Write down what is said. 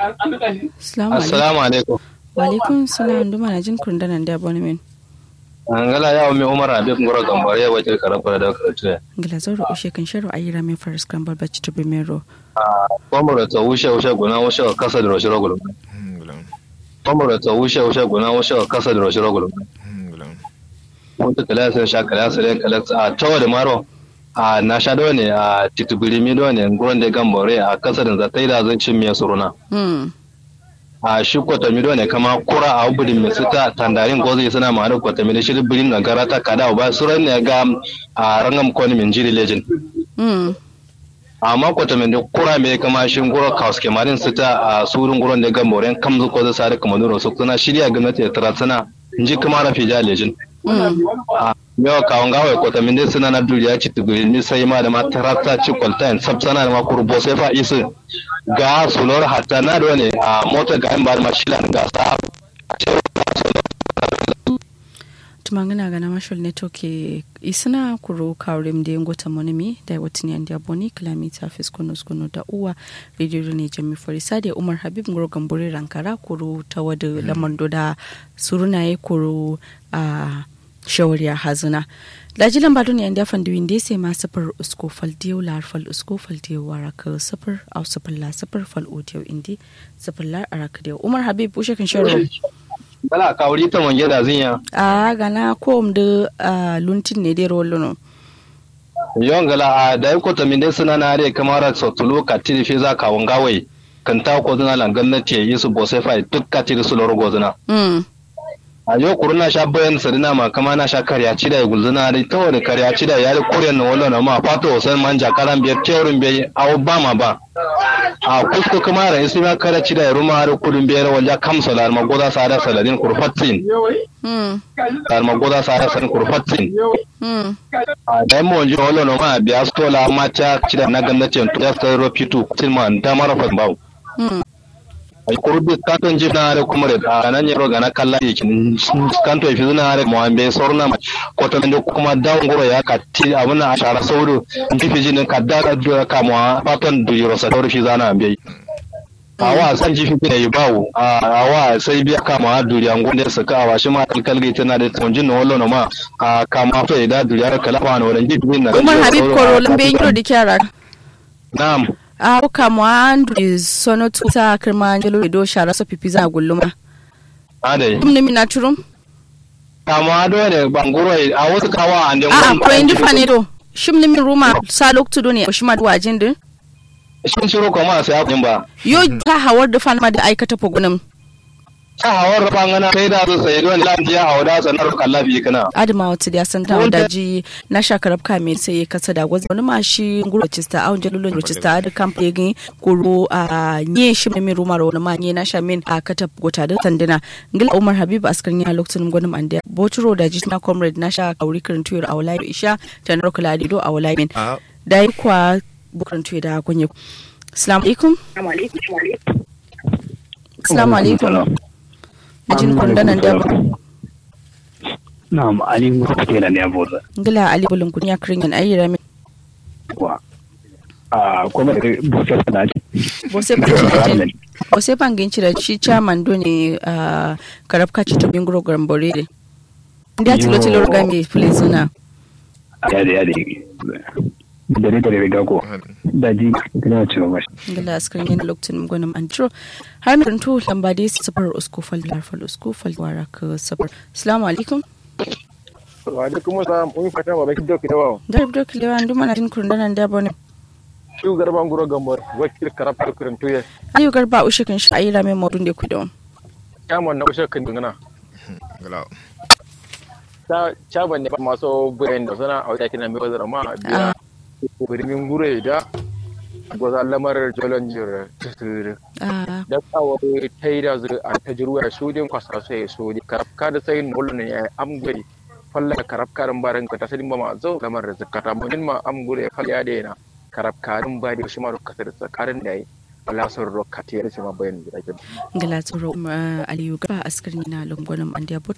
Assalamu alaikum. assalamu alaikum Wa alaikum salam duma na jin kundanan da bone min. angala ya umi umar habib ngoro gambare ya wace karafara da karatu Ngila zoro ushe kan sharo ayira min faris kan balbaci to bimero. kwamro ta wushe wushe guna wushe wa kasa da roshi rogulum kwamro ta wushe wushe guna wushe wa kasa da roshi rogulum wata kalasa sha kalasa ne kalasa a tawa da maro a na sha da ne a titubiri mi da ne nguron da gambare a kasa da zata yi da zan cin miya suruna Hmm. a shi kwatami da ne kama kura a ubudin mai sita tandarin gozi suna ma da kwatami da shi birin na gara ta kada ba suran ne ga a rangam kwani min jiri legend Hmm. amma kwatami da kura mai kama shi ngoro kaus kemarin sita a surun nguron da gambare kamzu ko zai sare kamar nuro su suna shirya gwamnati da tara suna inji kuma rafi ja legend Hmm. yawa kawon gawa ko ta min suna na duriya ci tuguri ni sai ma da ma tarata ci kwalta in sab sana da ma kurbo sai fa isu ga sulor hatta na da wani a mota ga in ba ma shila ga sa tumangana gana mashal network isina kuro kawrim de ngota monimi da watini andi aboni kilomita fiskono skono da uwa radio ne jami forisa da umar habib ngoro gambore rankara kuro ta wada lamando da surunaye kuro a shawariya hazuna laji lamba duni andi afan duwin de sai ma safar usko fal diyo lar fal usko fal diyo waraka safar au safar la safar fal odiyo indi safar la araka diyo umar habib ushe kan sharo bala kawuri ta wange da zinya a gana kom da ah, luntin ne dai rolo yon gala a da ko ta min suna na re kamar so tulo ka tiri fi za kawon gawai kan ta ko zuna lan gwamnati yi su bo sai fa duk ka tiri su loro gozuna mm a yau kuru na sha bayan sadina ma kama na sha karya ci da gulzuna da ta wani karya ci da yari kuryan na wala na ma fata wasan manja karan biyar teorin bai awo ba ma ba a kusko kuma da isi ma kara ci da ruma har kudin biyar walja kamsa da arma goza sa da saladin kurfatsin mm da arma goza sa da saladin kurfatsin mm a da yamma wanji wala na ma biya stola mata ci da na gwamnatin to ya sai rofitu tin ma da mara fa ba mm ay kurbi kanton jifna are kumare a nan yaro gana kalla yakin kanto fi zuna are mo ambe sorna ma ko to mendo kuma daw ngoro ya ka ti abuna ashara sauru jifi jinin ka da da ka mo paton du yoro sa sauru fi zana ambe awa san jifi ne yi bawo awa sai biya ka ma duriya ngonde su ka awa shi ma kalkal ga tana da tonjin no wallo no ma a ka ma to da duriya kala fa no ran jifi na umar habib koro lambe yiro di kyara na'am a ko mo andri sono tuta kirma jelo do shara so pipi za gulluma ade dum ne mina turum kama do ne bangoro a wasu kawa ande a ko indi fane do shim ne min ruma sa loktu do ne shima do wajin din shin shiro kuma sai abin ba yo ta hawar da fana da aikata pogunum ta hawar bangana sai da su sai don lafiya a wada sanar kallafi kana adama wata da san ta daji na shakarab ka me sai ya kasa da gwazi wani ma shi nguro chista a unje lulun chista da kamp yegi kuro a nye shi mai ruma ro ma nye na sha min a kata gota da tandina ngil umar habib askar ya lokacin gwanin ande boturo da ji na comrade na sha kauri kirin tuyar a wala isha ta na rokula do a wala min da yi kwa bukurin tuyar da kunye assalamu alaikum assalamu alaikum Ajin kundanan da ba. Na'am, Ali Musa Tela ne abuza. Ngila Ali bulun kun ya kirin yan ayyira min. Wa. Ah, kuma da Bose sana ji. Bose ban ci Bose ban ginci da shi chairman do ne a karabka ci to bingro gambore ne. Nda tilo tilo ga me filizuna. Ya da ya da. Dare dare riga ko. Da ji kana cewa mashi. Ngila askarin yan lokacin gwanin antro. Har mai runtu lamba dai safar uskufal larfal uskufal wara ka safar. Assalamu alaikum. wa alaikum assalam mun fata ba baki doki dawa Darb dok lewa ndu mana tin kurundanan da bone. shu garban guro gambar wakil karab kurin tuye Ayu garba ushe kan shi ayyira mai modun da ku da. chairman na ushe kan dingana ta chairman ne maso bayan da sana a wata kina mai wazara ma biya birnin gure da gwaza lamar jolon jir Ah, da kawo ta yi da zuru a ta jiruwa su din kwasa sai su di karafka da sai nolun ne ya amgari falla karafkarin barin ka ta sadin ba ma zo lamar da zakata mun ma amgure falla da yana karafkarin ba da shi ma rokka da tsakarin da yi wala sun rokka ta yi shi ma bayan da ake ngala tsoro aliyu garba askarin na lungunan an da